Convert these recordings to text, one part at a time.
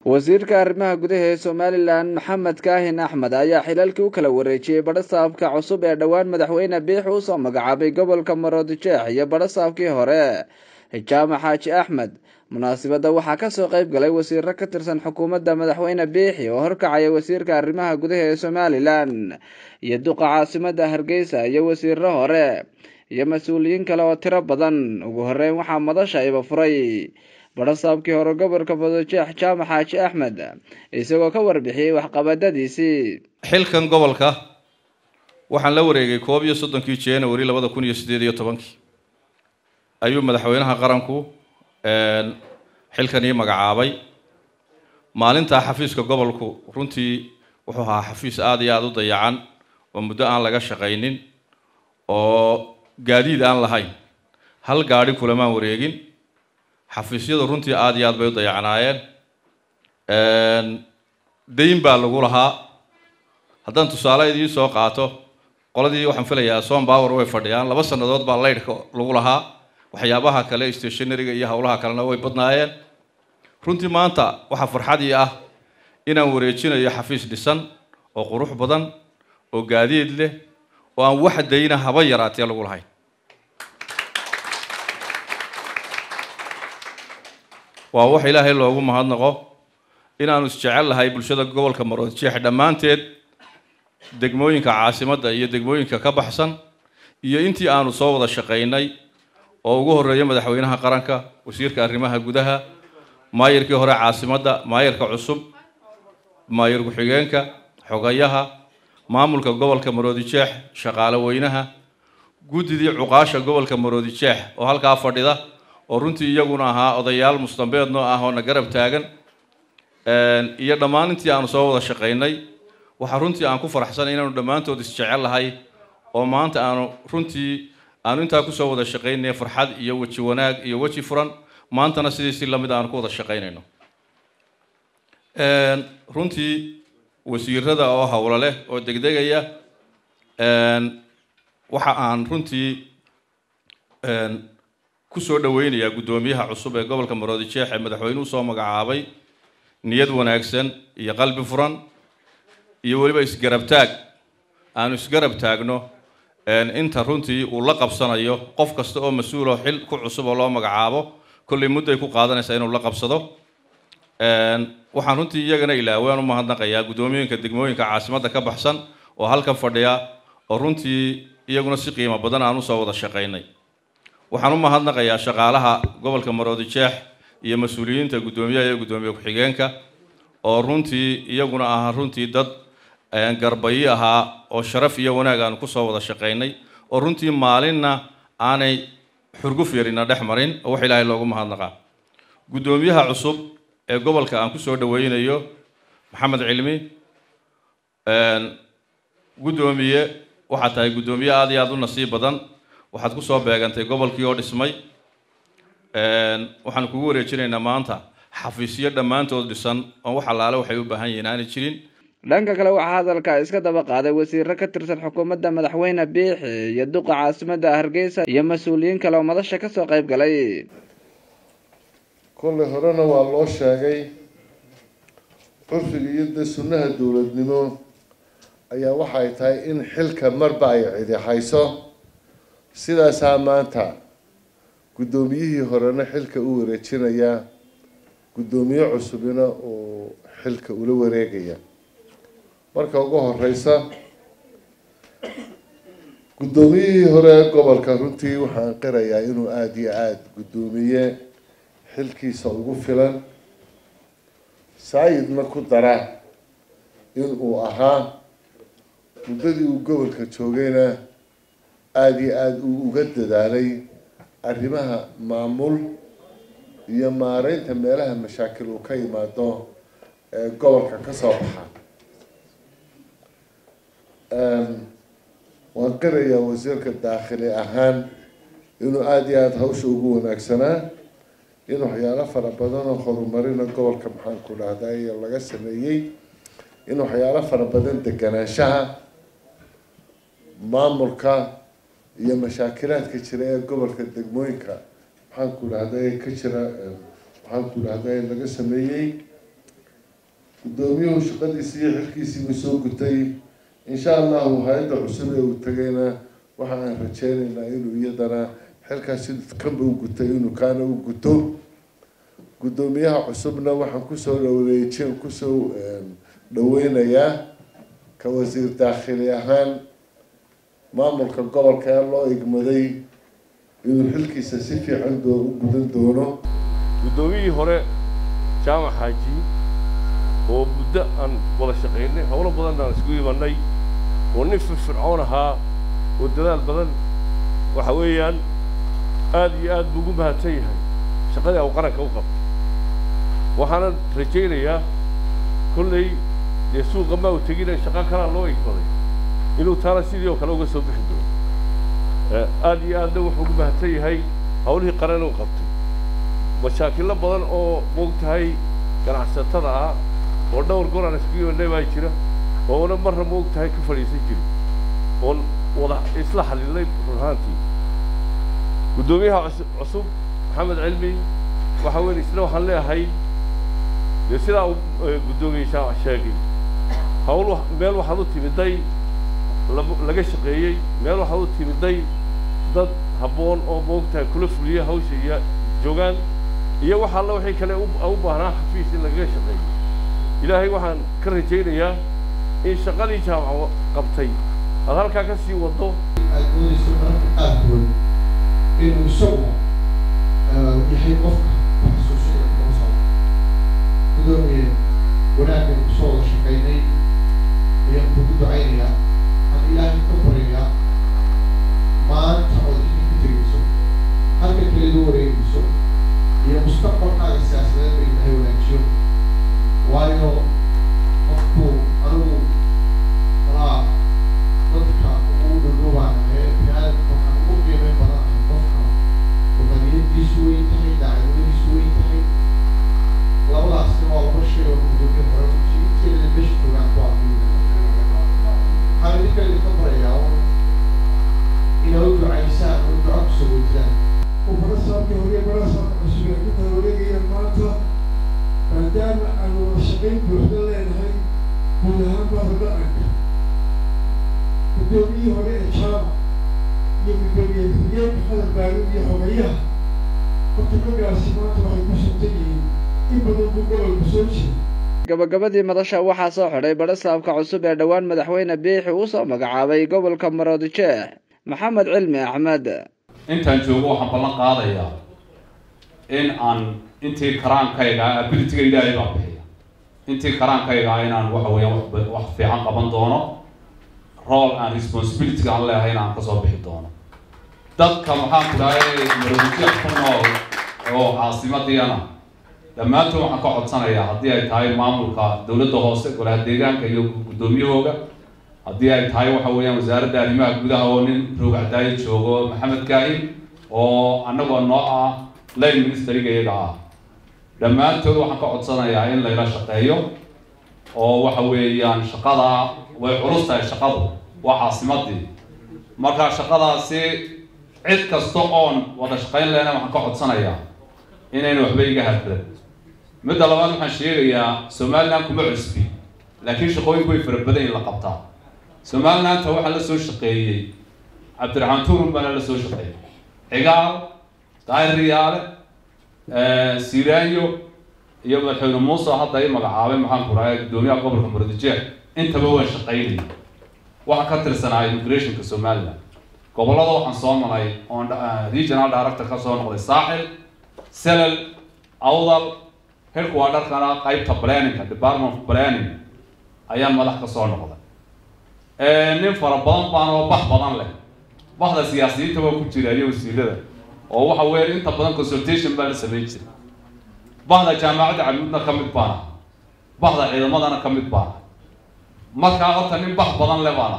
wasiirka arrimaha gudaha ee somalilan maxamed kaahin axmed ayaa xilalkii u kala wareejiyey badhasaabka cusub ee dhowaan madaxweyne biixi usoo magacaabay gobolka maroodijeex iyo badhasaabkii hore jaamac xaaji axmed munaasibadda waxaa kasoo qayb galay wasiiro ka tirsan xukuumadda madaxweyne biixi oo horkacaya wasiirka arrimaha gudaha ee somalilan iyo duqa caasimada hargeysa iyo wasiiro hore iyo mas-uuliyiin kale oo tiro badan ugu horeyn waxaa madasha iba furay badhasaabkii hore gobolka maroodijeex jaamac xaaji axmed isagoo ka warbixiyey waxqabadadiisii xilkan gobolka waxaan la wareegay koob iyo soddonkii january labada kun iyo siddeed iyo tobankii ayuu madaxweynaha qaranku xilkan ii magacaabay maalintaa xafiiska gobolku runtii wuxuu ahaa xafiis aada iyo aada u dayacan oo muddo aan laga shaqaynin oo gaadiid aan lahayn hal gaadhi kulamaan wareegin xafiisyadu runtii aada iyo aad bay u dayacnaayeen dayn baa lagu lahaa haddaan tusaale idiin soo qaato qoladii waxaan filayaa som power way fadhiyaan laba sannadood baa laydhka lagu lahaa waxyaabaha kale stationaryga iyo howlaha kalena way badnaayeen runtii maanta waxaa farxadii ah inaan wareejinayo xafiis dhisan oo qurux badan oo gaadiid leh oo aan wax dayna haba yaraatee lagu lahayn waa wax ilaahay loogu mahadnaqo inaanu isjecel lahay bulshada gobolka maroodijeex dhammaanteed degmooyinka caasimadda iyo degmooyinka ka baxsan iyo intii aanu soo wada shaqaynay oo ugu horeeya madaxweynaha qaranka wasiirka arrimaha gudaha maayirkii hore caasimadda maayirka cusub maayir ku-xigeenka xogayaha maamulka gobolka maroodijeex shaqaale weynaha guddidii cuqaasha gobolka maroodijeex oo halkaa fadhida oo runtii iyaguna ahaa odayaal mustambeednoo ah oo na garab taagan iyo dhammaan intii aanu soo wada shaqaynay waxaa runtii aan ku faraxsanay inaanu dhammaantood isjecel lahay oo maanta aanu runtii aanu intaa kusoo wada shaqaynaya farxad iyo weji wanaag iyo weji furan maantana sidii si lamid aanu ku wada shaqaynayno runtii wasiirada oo howlo leh oo degdegaya waxa aan runtii kusoo dhaweynayaa guddoomiyaha cusub ee gobolka maroodijeex ee madaxweynuhu soo magacaabay niyad wanaagsan iyo qalbi furan iyo weliba isgarabtaag aanu isgarab taagno inta runtii uu la qabsanayo qof kasta oo mas-uuloo xil ku cusub oo loo magacaabo kollay mudday ku qaadanaysaa inuu la qabsado waxaan runtii iyagana ilaawaan u mahadnaqayaa guddoomiyoyinka degmooyinka caasimadda ka baxsan oo halkan fadhiya oo runtii iyaguna si qiimo badan aan usoo wada shaqaynay waxaan u mahadnaqayaa shaqaalaha gobolka maroodijeex iyo mas-uuliyiinta guddoomiyaha iyo guddoomiye ku-xigeenka oo runtii iyaguna ah runtii dad garbayi ahaa oo sharaf iyo wanaag aanu kusoo wada shaqaynay oo runtii maalinna aanay xurguf yarina dhex marin oo wax ilaahay loogu mahadnaqaa guddoomiyaha cusub ee gobolka aan kusoo dhaweynayo maxamed cilmi guddoomiye waxaad tahay guddoomiye aada iyo aada u nasiib badan waxaad kusoo beegantay gobolkii oo dhismay waxaan kugu wareejinaynaa maanta xafiisyo dhammaantood dhisan oo wax allaale waxay u baahan yihiin aanay jirin dhanka kale waxaa hadalka iska daba qaaday wasiiro ka tirsan xukuumadda madaxweyne biixi iyo duqa caasimadda hargeysa iyo mas-uuliyiin kale oo madasha kasoo qayb galay kollay horena waa loo sheegay curfiga iyo dee sunnaha dowladnimo ayaa waxay tahay in xilka marba ay cidi hayso sidaasaa maanta guddoomiyihii horena xilka u wareejinaya guddoomiye cusubina uu xilka ula wareegaya marka ugu horeysa guddoomiyihii hore ee gobolka runtii waxaan qirayaa inuu aada iyo aada guddoomiye xilkiisa ugu filan saayidna ku dara inuu ahaa muddadii uu gobolka joogayna aada iyo aada uu uga dadaalay arrimaha maamul iyo maareynta meelaha mashaakil uu ka yimaado ee gobolka kasoo baxa waan qirayaa wasiirka daakhili ahaan inuu aada iyo aada hawsha ugu wanaagsanaa in waxyaalo fara badan oo horumarina gobolka maxaanku dhahday laga sameeyey in waxyaalo fara badan deganaanshaha maamulka iyo mashaakilaadka jira ee gobolka degmooyinka maxaanku dhahday ka jira maxaanku dhahday laga sameeyey guddoomiyuhu shaqadiisii iyo xilkiisiibuu soo gutay insha allahu hay-adda cusub ee uu tegayna waxa aan rajeynaynaa inuu iyadana xilkaas siduu kanba u gutay inuu kaana u guto guddoomiyaha cusubna waxaan kusoo dhaweejin kusoo dhaweynayaa ka wasiir daakhili ahaan maamulka gobolka ee loo igmaday inuu xilkiisa si fiican doo u gudan doono guddoomiyihii hore jaamac xaaji oo muddo aan wada shaqaynay howlo badan aan isku imanay oo nin firfircoon ahaa oo dadaal badan waxa weeyaan aad iyo aad buu ugu mahadsan yahay shaqadii au qaranka u qabtay waxaana rajaynayaa kollay dee suuqa maa u tegina shaqo kalaa loo igmaday inuu taana sidii oo kale uga soo bixi doono aad iyo aadna wuxuu ugu mahadsan yahay hawlihii qaran uu qabtay mashaakilo badan oo moogtahay ganacsatada ah oo dhowr goor aan isku imanay baa jira oona marna moogtahay ka fadhiisan jirin oon wada isla xalilnay run ahaantii guddoomiyaha cusub maxamed cilmi waxa weyn isna waxaan leeyahay dee sidaa uu guddoomiye jaamac sheegay hawl meel waxaad u timiday laga shaqeeyey meel waxaad u timiday dad habboon oo moogtahay kula fuliya hawsha iyo joogaan iyo wax alla wixii kale u baahnaa xafiis in lagaga shaqeeyo ilaahay waxaan ka rajaynayaa in shaqadii jaamac qabtay aad halkaa ka sii waddo aad doonayso mararka qaarkood inuu isagu yahay qofka xasuusinaya kuma socdo gudoomiye wanaaggan kusoo wada shaqaynay ayaan kugu ducaynayaa waxaan ilaahay ka baryayaa maanta ood idinka tegeyso halka kaledu wareegayso iyo mustaqbalkaaga siyaasadeed ba ilaahay wanaajiyo waayo qofku anigu malaa dadka ugu dhudhubaan ee biniaadamka waxaan ugu qiimeyn badan ahay qofka wadaniyadiisu weyn tahay daacadnimadiisu weyn tahay labadaasna waa laba shay oo gudoomiye hore inteeda meesha joogaan ku arkiy waxaan idinka idinka barayaa un inaad u ducaysaan oo duco kusoo weytaan وفرصاكي هوري برصاك عسوية كنت هوريكي المانتا فدام أنا وشقين بوحدة لينهاي كلها بغضاءك بدومي هوري إشارة يمي دومي الفريق هذا البارود يحوغيها كنت كبير سمانتا وحي بسنتني إبادو بقول البسوشي gabagabadii madasha waxaa soo xidhay badhasaabka cusub ee dhowaan madaxweyne biixi uu soo magacaabay gobolka maroodijeex maxamed cilmi axmed intaan joogo waxaan ballan qaadayaa in aan intii karaankayga abilityga ilaahay baa bixiya intii karaankayga inaan waxa weeyaan wax wax fiican qaban doono role and responsibility aan leeyahay in aan kasoo bixi doono dadka maxaan ku dhahay maroodijeex ku nool oo caasimadiiana dhammaantood waxaan ka codsanayaa haddii ay tahay maamulka dowladda hoose golaha deegaanka iyo guddoomiyahooga haddii ay tahay waxa weeyaan wasaaradda arrimaha gudaha oo nin roogcadaayo joogo maxamed kaahin oo annagoo noo ah line ministeriga iyaga ah dhammaantood waxaan ka codsanayaa in layla shaqeeyo oo waxa weeyaan shaqada way culus tahay shaqadu waa caasimadii marka shaqadaasi cid kasta oon wada shaqayn lehna waxaan ka codsanayaa inayna waxba iga hadlan midda labaad waxaan sheegayaa somaliland kuma cusbi laakiin shaqooyinku way fara badan in la qabtaa somalilandta waxaa la soo shaqeeyey cabdiraxmaan turun baana la soo shaqeeyey cigaal daahir riyaale siraanyo iyo madaxweyne muuse hadda i magacaabay maxaan ku dhahay guddoomiyaha gobolka muradjeex intaba waan shaqaynayay waxaan ka tirsanaa immigrationka somaliland gobollada waxaan soo maray oon regional director ka soo noqday saaxil selal awdal xilku waa dharkana qaybta planningka department of planning ayaan madax ka soo noqday nin fara badan baan oo bax badan leh baxda siyaasiyiinta waa ku jira iyo wasiirada oo waxa weeye inta badan consultation baa la samayn jiray baxda jaamacadda camuudna ka mid baana baxda ciidamadana ka mid baana markaa horta nin bax badan le baana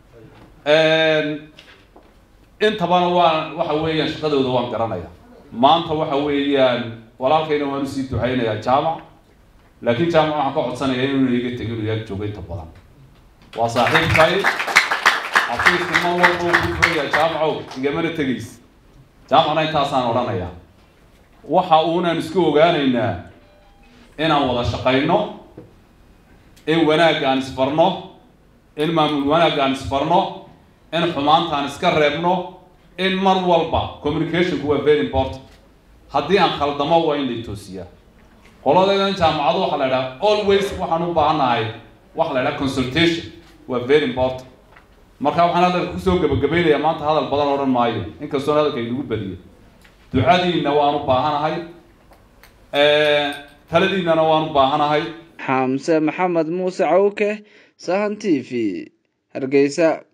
intabana waan waxa weeyaan shaqadooda waan garanaya maanta waxa weeyaan walaalkayna waan usii ducaynayaa jaamac laakiin jaamac waxaan ka codsanayaa inuu iga tegin inuu yaag joogo inta badan waa saaxiibkay xafiiska ma walba uu ku furaya jaamacow igamana tegays jaamacna intaasaan odhanayaa waxa uunaan isku ogaanaynaa inaan wada shaqayno in wanaagga aan isfarno in maamul wanaagga aan isfarno in xumaanta aan iska reebno in mar walba communicationku waa very important haddii aan khaldamo waa in la toosiyaa qoladaydan jaamacadu waxaa la idhaha always waxaan u baahannahay waxa la idhaha consultation waa very important marka waxaan hadalka kusoo gabagabaynayaa maanta hadal badan odhan maayo inkastoon hadalka inagu badiyo ducadiinna waan u baahanahay taladiinnana waan u baahanahay xamse maxamed muuse cawke sahan t v hargeysa